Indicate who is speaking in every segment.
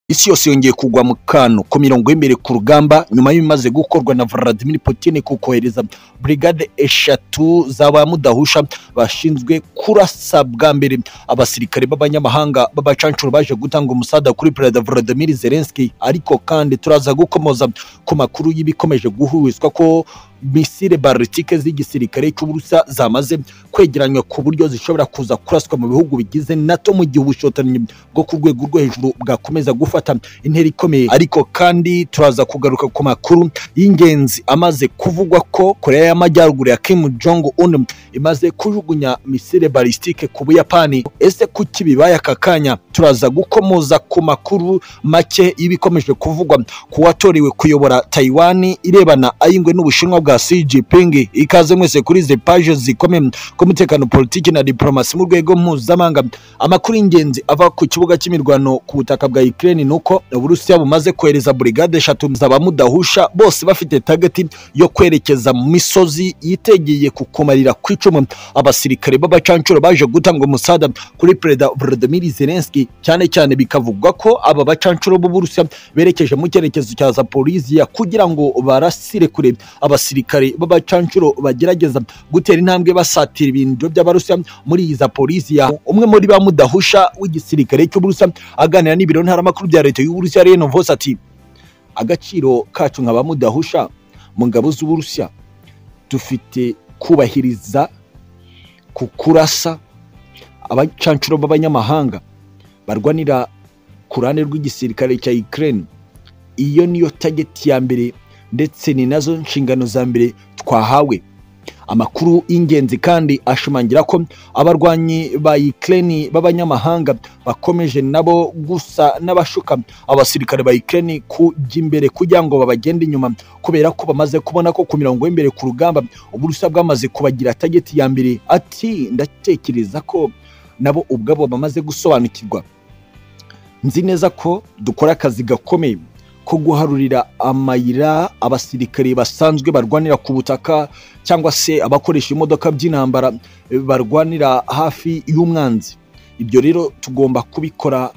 Speaker 1: isi yose yongeye kugwa mu kantu ku mirongo y'imbere ku rugamba nyuma y'ibimaze gukorwa na Vladimir Putin ku kohereza brigade eshatu zaba mudahusha bashinzwe kurasa bwa mbere abasirikare b'abanyamahanga b'abacancuro baje gutanga umusada kuri perezida Vladimir Zelensky ariko kandi turaza gukomoza ku makuru y'ibikomeje guhurizwa ko misile baritike z'igisirikare cy'uburusa zamaze kwegeranywa ku buryo zishobora kuza kuraswa mu bihugu bigize nato mu gihe ubushotoranyi bwo ku rwego rwo hejuru bwakomeza gufata intera ikomeye ariko kandi turaza kugaruka ku makuru y'ingenzi amaze kuvugwa ko koreya y'amajyaruguru ya kim jong un imaze kujugunya misile barisitike ku buyapani ese kuki bibaye aka kanya turaza gukomoza ku makuru make y'ibikomeje kuvugwa ku watorewe kuyobora taiwan irebana ayingwe n'ubushinwa bwa bwa Xi Jinping ikaze mwese kuri izi paje zikomeye ku mutekano politiki na diplomasi mu rwego mpuzamahanga amakuru y'ingenzi ava ku kibuga cy'imirwano ku butaka bwa Ukraine nuko Uburusiya bumaze kohereza brigade eshatu z'abamudahusha bose bafite target yo kwerekeza mu misozi yitegeye kukumarira ku icumu abasirikare b'abacancuro baje gutanga umusada kuri perezida Volodymyr Zelensky cyane cyane bikavugwa ko aba bacancuro b'Uburusiya berekeje mu cyerekezo cya Zaporizhia kugira ngo barasire kure abasirikare abasirikare b'abacancuro bagerageza gutera intambwe basatira ibintu by'abarusiya muri iza polisi ya umwe muri ba mudahusha w'igisirikare cy'uburusiya aganira n'ibiro ntaramakuru bya leta y'uburusiya reno vose ati agaciro kacu nka ba mudahusha mu ngabo z'uburusiya dufite kubahiriza ku kurasa abacancuro b'abanyamahanga barwanira ku ruhande rw'igisirikare cya Ukraine iyo niyo tageti ya mbere ndetse ni nazo nshingano za mbere twahawe amakuru y'ingenzi kandi ashimangira ko abarwanyi ba Ukraine b'abanyamahanga bakomeje nabo gusa n'abashuka abasirikare ba Ukraine kujya imbere kugira ngo babagende inyuma kubera ko bamaze kubona ko ku mirongo y'imbere ku rugamba uburusa bwamaze kubagira tageti ya mbere ati ndatekereza ko nabo ubwabo bamaze gusobanukirwa nzi neza ko dukora akazi gakomeye ko guharurira amayira abasirikare basanzwe barwanira ku butaka cyangwa se abakoresha imodoka by'intambara barwanira hafi y'umwanzi ibyo rero tugomba kubikora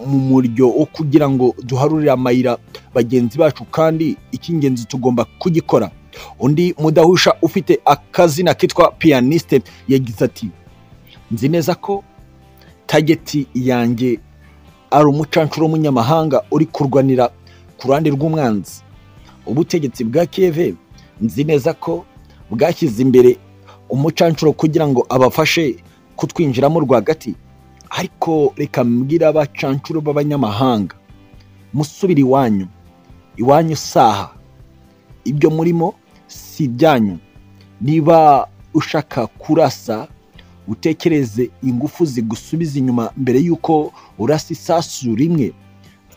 Speaker 1: mu muryo wo kugira ngo duharurire amayira bagenzi bacu kandi icy'ingenzi tugomba kugikora undi mudahusha ufite akazina kitwa piyaniste yagize ati nzi neza ko tageti yanjye ari umucancuro w'umunyamahanga uri kurwanira ku ruhande rw'umwanzi ubutegetsi bwa keve nzi neza ko bwashyize imbere umucancuro kugira ngo abafashe kutwinjiramo rwagati ariko reka mbwira abacancuro b'abanyamahanga musubire iwanyu iwanyu saha ibyo murimo si ibyanyu niba ushaka kurasa utekereze ingufu zigusubiza inyuma mbere y'uko urasa isasu rimwe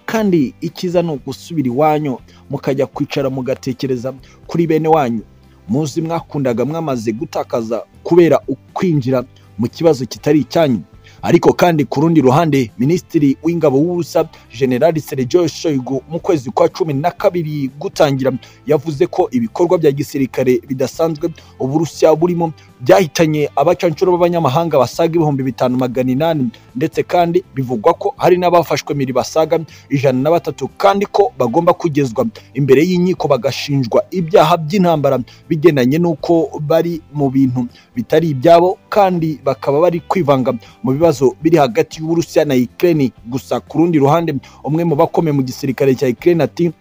Speaker 1: kandi ikiza ni ugusubira iwanyu mukajya kwicara mugatekereza kuri bene wanyu muzi mwakundaga mwamaze gutakaza kubera ukwinjira mu kibazo kitari icyanyu ariko kandi ku rundi ruhande minisitiri w'ingabo w'ubusa generali sergio shoigu mu kwezi kwa cumi na kabiri gutangira yavuze ko ibikorwa bya gisirikare bidasanzwe uburusiya burimo byahitanye abacancuro b'abanyamahanga basaga ibihumbi bitanu magana inani ndetse kandi bivugwa ko hari n'abafashwe miri basaga ijana na batatu kandi ko bagomba kugezwa imbere y'inkiko bagashinjwa ibyaha by'intambara bigendanye n'uko bari mu bintu bitari ibyabo kandi bakaba bari kwivanga mu bibazo ibibazo biri hagati y'Uburusiya na Ukraine gusa ku rundi ruhande umwe mu bakomeye mu gisirikare cya Ukraine ati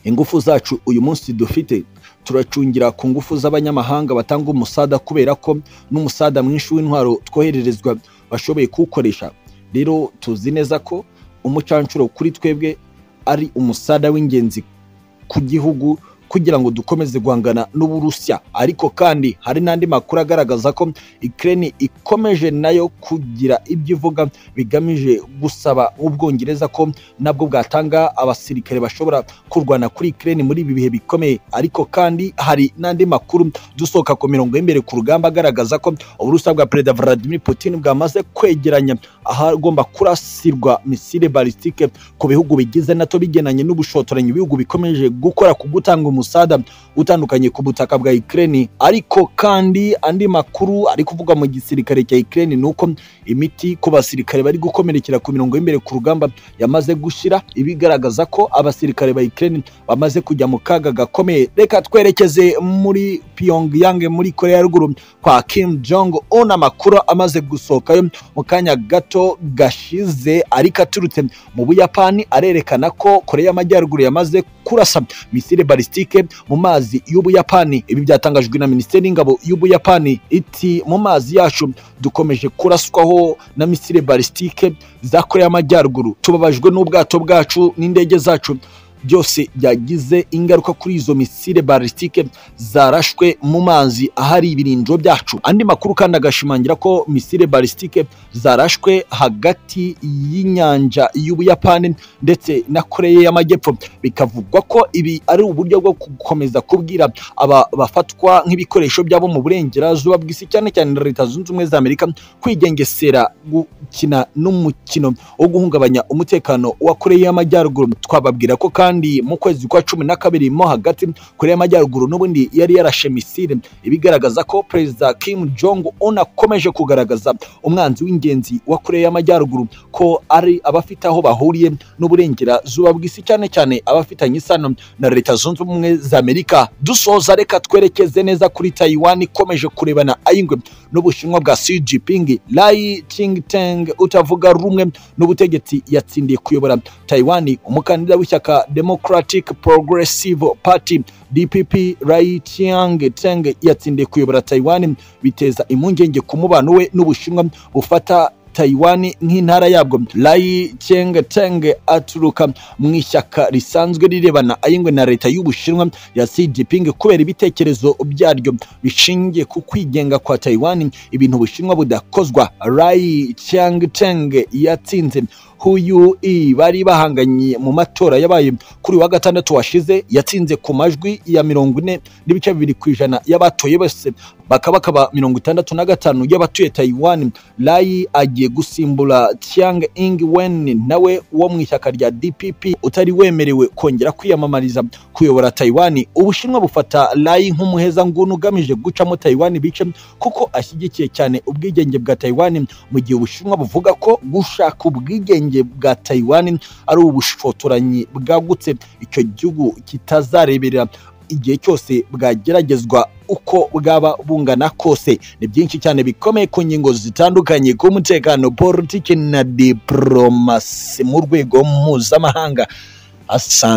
Speaker 1: ingufu zacu uyu munsi dufite turacungira ku ngufu z'abanyamahanga batanga umusada kubera ko n'umusada mwinshi w'intwaro twohererezwa bashoboye kuwukoresha rero tuzi neza ko umucancuro kuri twebwe ari umusada w'ingenzi ku gihugu kugira ngo dukomeze guhangana n'uburusiya ariko kandi hari n'andi makuru agaragaza ko Ukraine ikomeje nayo kugira ibyo ivuga bigamije gusaba ubwongereza ko nabwo bwatanga abasirikare bashobora kurwana kuri Ukraine muri ibi bihe bikomeye ariko kandi hari n'andi makuru dusohoka ku mirongo y'imbere ku rugamba agaragaza ko uburusiya bwa perezida Vladimir Putin bwamaze kwegeranya ahagomba kurasirwa misile balistike ku bihugu bigize NATO bigenanye n'ubushotoranyi ibihugu bikomeje gukora ku gutanga umusada utandukanye ku butaka bwa Ukraine ariko kandi andi makuru ari kuvuga mu gisirikare cya Ukraine ni uko imiti ku basirikare bari gukomerekera ku mirongo y'imbere ku rugamba yamaze gushira ibigaragaza ko abasirikare ba Ukraine bamaze kujya mu kaga gakomeye reka twerekeze muri Pyongyang muri Korea ya ruguru kwa Kim Jong Un amakuru amaze gusohokayo mu kanya gato gashize ariko aturutse mu Buyapani arerekana ko Korea y'Amajyaruguru yamaze kurasa misile balistike mu mazi y'Ubuyapani ibi byatangajwe na Minisiteri y'Ingabo y'Ubuyapani iti mu mazi yacu dukomeje kuraswaho na misile balistike za Korea y'Amajyaruguru tubabajwe n'ubwato bwacu n'indege zacu byose byagize ingaruka kuri izo misile balistike zarashwe mu mazi ahari ibirindiro byacu andi makuru kandi agashimangira ko misile balistike zarashwe hagati y'inyanja y'ubuyapani ndetse na koreya y'amajyepfo bikavugwa ko ibi ari uburyo bwo gukomeza kubwira aba bafatwa nk'ibikoresho byabo mu burengerazuba bw'isi cyane cyane na leta zunze ubumwe za amerika kwigengesera gukina n'umukino wo guhungabanya umutekano wa koreya y'amajyaruguru twababwira ko kandi kandi mu kwezi kwa cumi na kabiri mo hagati korea y'amajyaruguru n'ubundi yari yarashe misile ibigaragaza ko perezida kim jong un akomeje kugaragaza umwanzi w'ingenzi wa korea y'amajyaruguru ko ari abafite aho bahuriye n'uburengerazuba bw'isi cyane cyane abafitanye isano na leta zunze ubumwe za amerika dusoza reka twerekeze neza kuri taiwan ikomeje kurebana ayingwe n'ubushinwa bwa xi jinping lai ching-teng utavuga rumwe n'ubutegetsi yatsindiye kuyobora taiwan umukandida w'ishyaka democratic progressive party dpp rai chiang teng yatsindiye kuyobora taiwan biteza impungenge ku mubano we n'ubushinwa bufata taiwan nk'intara yabwo rai cheng teng aturuka mu ishyaka risanzwe rirebana ayingwe na leta y'ubushinwa ya xi jinping kubera ibitekerezo byaryo bishingiye ku kwigenga kwa taiwan ibintu bushinwa budakozwa rai chiang teng yatsinze huyu i bari bahanganye mu matora yabaye kuri wa gatandatu washize yatsinze ku majwi ya mirongo ine n'ibice bibiri ku ijana y'abatoye bose bakaba bakaba mirongo itandatu na gatanu y'abatuye taiwan rayi agiye gusimbura tiang ing wen nawe wo mu ishyaka rya dpp utari wemerewe kongera kwiyamamariza kuyobora taiwan ubushinwa bufata rayi nk'umuheza nguni ugamije gucamo taiwan bice kuko ashyigikiye cyane ubwigenge bwa taiwan mu gihe ubushinwa buvuga ko gushaka ubwigenge ubwigenge bwa taiwan ari ubushotoranyi bwagutse icyo gihugu kitazareberera igihe cyose bwageragezwa uko bwaba bungana kose ni byinshi cyane bikomeye ku ngingo zitandukanye ku mutekano politiki na diporomasi mu rwego mpuzamahanga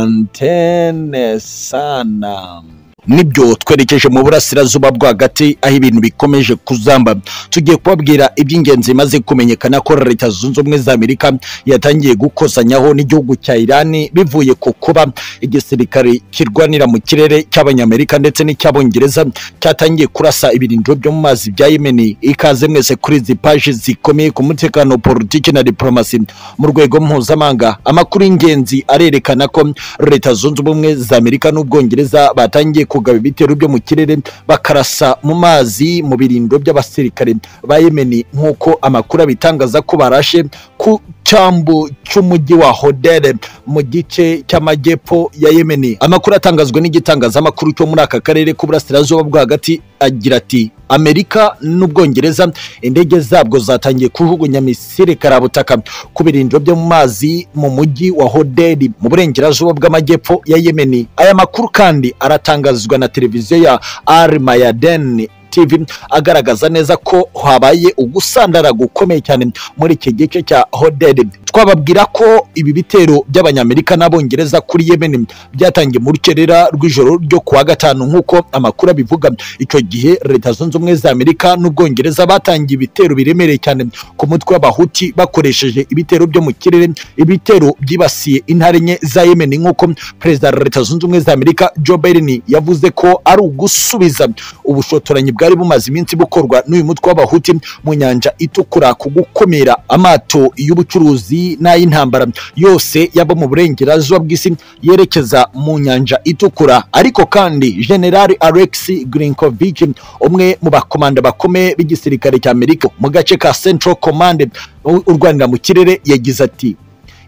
Speaker 1: asantene sana nibyo twerekeje mu burasirazuba rwagati aho ibintu bikomeje kuzamba tugiye kubabwira iby'ingenzi bimaze kumenyekana ko leta zunze ubumwe za amerika yatangiye gukozanyaho n'igihugu cya irani bivuye ku kuba igisirikare kirwanira mu kirere cy'abanyamerika ndetse n'icy'abongereza cyatangiye kurasa ibirindiro byo mu mazi bya yemeni ikaze mwese kuri izi paji zikomeye ku mutekano politiki na diporomasi mu rwego mpuzamahanga amakuru y'ingenzi arerekana ko leta zunze ubumwe za amerika n'ubwongereza batangiye ku kugaba ibitero byo mu kirere bakarasa mu mazi mu birindiro by'abasirikare ba yemeni nk'uko amakuru abitangaza ko barashe ku cyambu cy'umujyi wa hodere mu gice cy'amajyepfo ya yemeni amakuru atangazwa n'igitangazamakuru cyo muri aka karere k'uburasirazuba bwo hagati agira ati amerika n'ubwongereza indege zabwo zatangiye kujugunya misile karabutaka ku birindiro byo mu mazi mu mujyi wa hoderi mu burengerazuba bw'amajyepfo ya yemeni aya makuru kandi aratangazwa na televiziyo ya al mayaden tv agaragaza neza ko habaye ugusandara gukomeye cyane muri iki gice cya hoderi twababwira ko ibi bitero by'abanyamerika n'abongereza kuri yemeni byatangiye mu rukerera rw'ijoro ryo kuwa gatanu nk'uko amakuru abivuga icyo gihe leta zunze ubumwe za amerika n'ubwongereza batangiye ibitero biremereye cyane ku mutwe w'abahuti bakoresheje ibitero byo mu kirere ibitero byibasiye intare enye za yemeni nk'uko perezida wa leta zunze ubumwe za amerika joe biden yavuze ko ari ugusubiza ubushotoranyi bwari bumaze iminsi bukorwa n'uyu mutwe w'abahuti mu nyanja itukura ku gukumira amato y'ubucuruzi n'ay'intambara yose yaba mu burengerazuba bw'isi yerekeza mu nyanja itukura ariko kandi generali alex grinkovich umwe mu bakomanda bakomeye b'igisirikare cya amerika mu gace ka central command urwanira mu kirere yagize ati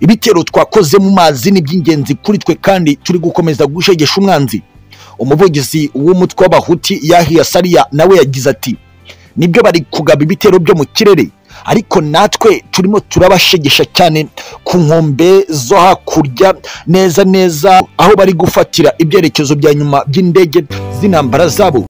Speaker 1: ibitero twakoze mu mazi ni iby'ingenzi kuri twe kandi turi gukomeza gushegesha umwanzi umuvugizi w'umutwe w'abahuti yahiya sariya nawe yagize ati nibyo bari kugaba ibitero byo mu kirere ariko natwe turimo turabashegesha cyane ku nkombe zo hakurya neza neza aho bari gufatira ibyerekezo bya nyuma by'indege z'intambara zabo